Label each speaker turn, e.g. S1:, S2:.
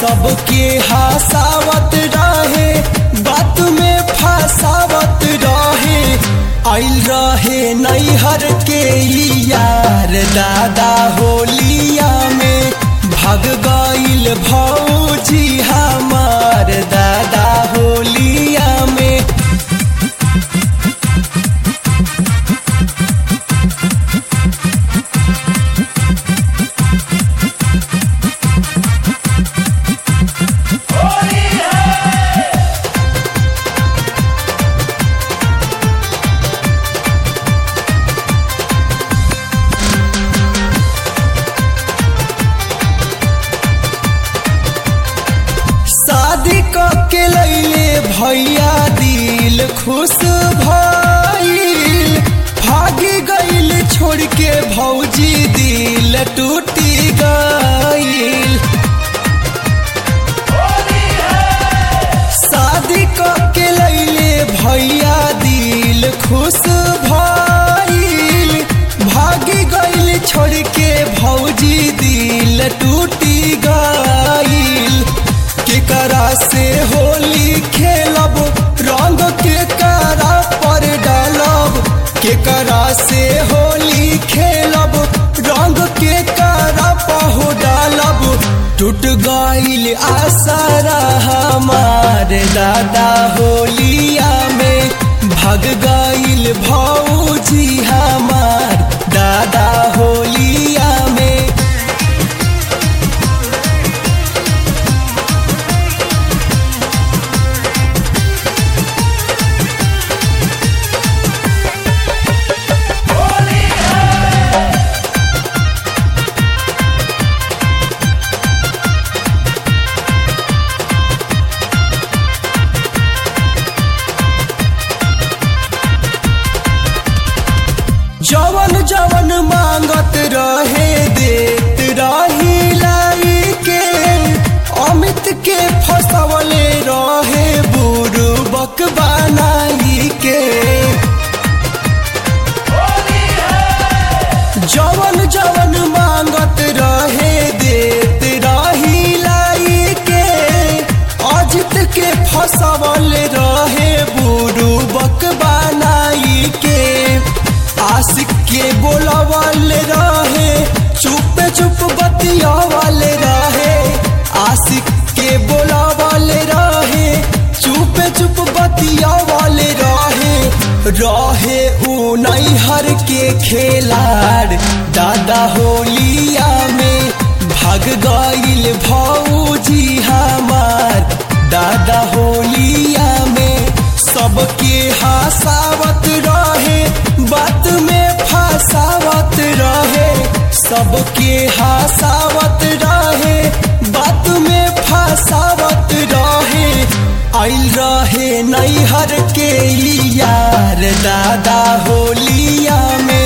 S1: सबके हसावत रहे बात में फसावत रहे आइल रहे नैहर के ई यार दादा होलिया में भाग गइल भौजी हमार दादा होलिया में शादी क के लैले भैया दिल खुश भइल भागी गइल छोड़ के भौजी दिल टूटी गइल शादी क के लैले भैया दिल खुश भइल भागी गइल छोड़ के भौजी दिल टूटी गइल केकरा से होली खेलब रंग के करा पर डालब केकरा से होली खेलब रंग के करा पहो डालब टूट गइल आसारा हमार दादा होलिया में भाग गइल भौजी हमार दादा होलिया में जवन जवन मांगत रहे देत रही लाई के अमित के फसवले रहे बुरुबक बनाई के जवन जवन मांगत रहे देत रही लाई के अजित के फसवले रहे बुरुबक बनाई के आशिक के बोलावल रहे चुप चुप बतियावल रहे आशिक के बोलावल रहे चुप चुप बतियावल रहे रहे ऊ नैहर के खेलाड़ दादा होलिया में भाग गइल भौजी हमार दादा होलिया में सबके हसावत रहे बात में फसावत रहे सबके हसावत रहे बात में फसावत रहे आइल रहे नैहर के ई यार दादा होलिया में